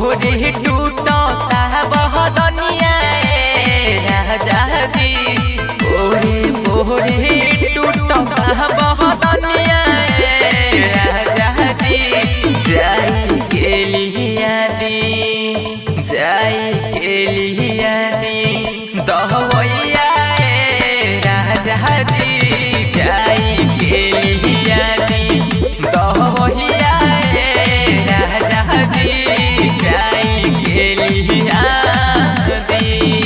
पोरे टूटता बहदनिया राजा जी पोरे पोरे टूटता बहदनिया राजा जी जाई के लिया दी जाई के लिया दी दहवैया राजा जी जाई के लिया दी दहवैया राजा जी जाई के लिया दी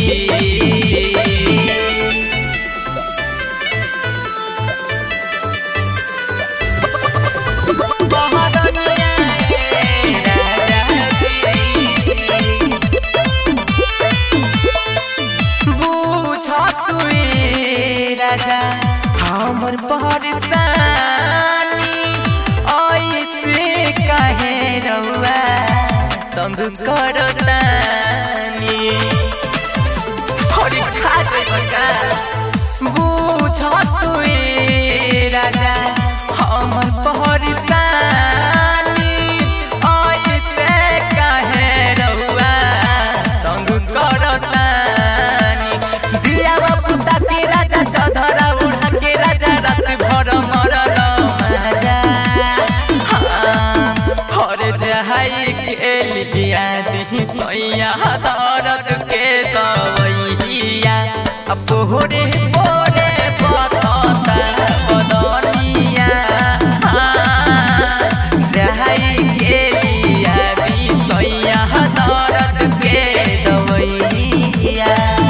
हमर परेशानी ऐसे कहे रउआ तंग करतानी हरि खा का बुझ तुए राजा हमर परेशानी ऐसे कहे रउआ तंग करतानी दिया पुता के राजा चौधरा उड़ा के राजा रात भर मरल माजा हाँ, हर जहाई के लिया दी सैया दर्द के दवैया अब पोरे पोरे बतता बदनिया हाँ, जहाई के लिया दी सैया दर्द के दवैया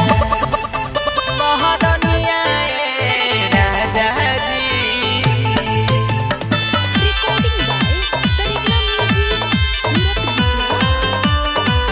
बहदनिया राजा जी Recording by Tarigna Music, Surat Gujarat.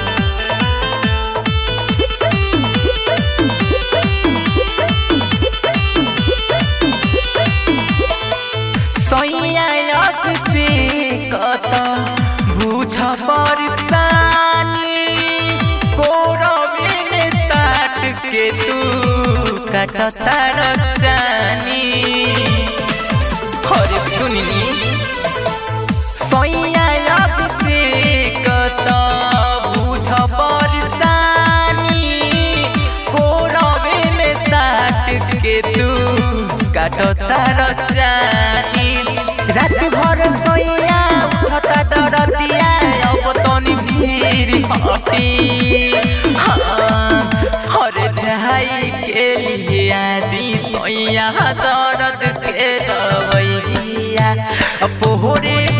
सैयाक से कत बुझ परसानी कोरवे में साट के तू कटता रचानी हरे सुननी सैयाक से कत बुझ परसानी कोरवे में साट के तू काटता रचानी रात भर सोया उठता दरदिया अब तनी भीड़ हटी हाँ, हर जाई के लिए आदि सोया दर्द के दवैया पोहरे